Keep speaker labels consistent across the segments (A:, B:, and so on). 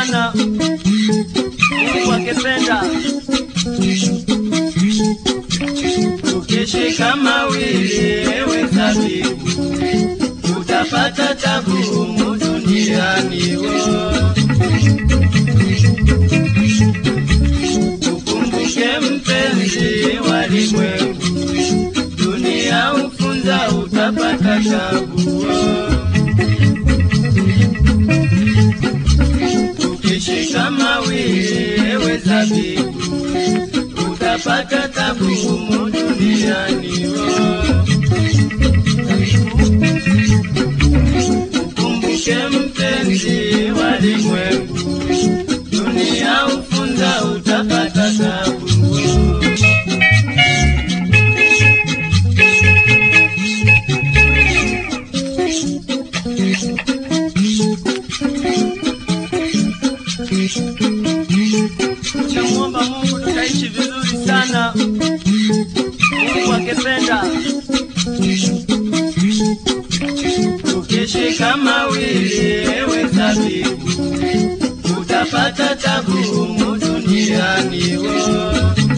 A: sana, Mungu akipenda.
B: Ukishika mawili ewe zabibu, utapata tabu humu duniani wo. Ukumbuke mpenzi walimwengu, dunia ufunza utapata tabu wo. Ukishika mawili ewe zabibu, utapata tabu humu duniani wo. Ukumbuke mpenzi walimwengu, dunia ufunza utapata tabu.
A: Tunamuomba Mungu tutaishi vizuri sana, Mungu akipenda.
B: Ukishika mawili ewe zabibu, utapata tabu humu duniani wo.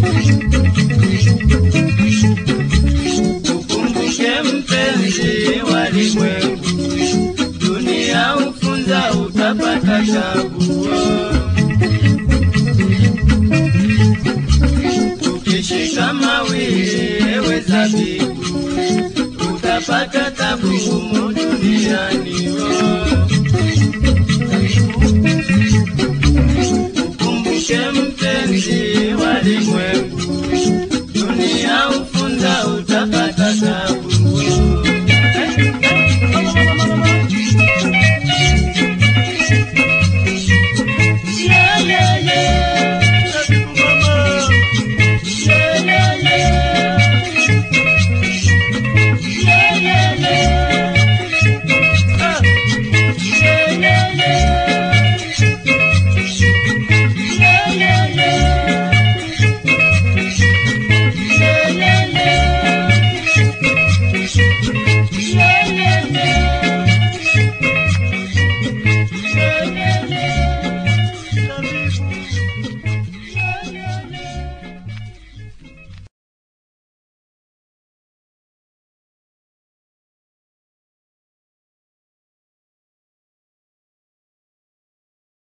B: Ukumbuke mpenzi walimwengu, dunia ufunza utapata tabu wo. Ukishika mawili ewe zabibu, utapata tabu humu duniani wo.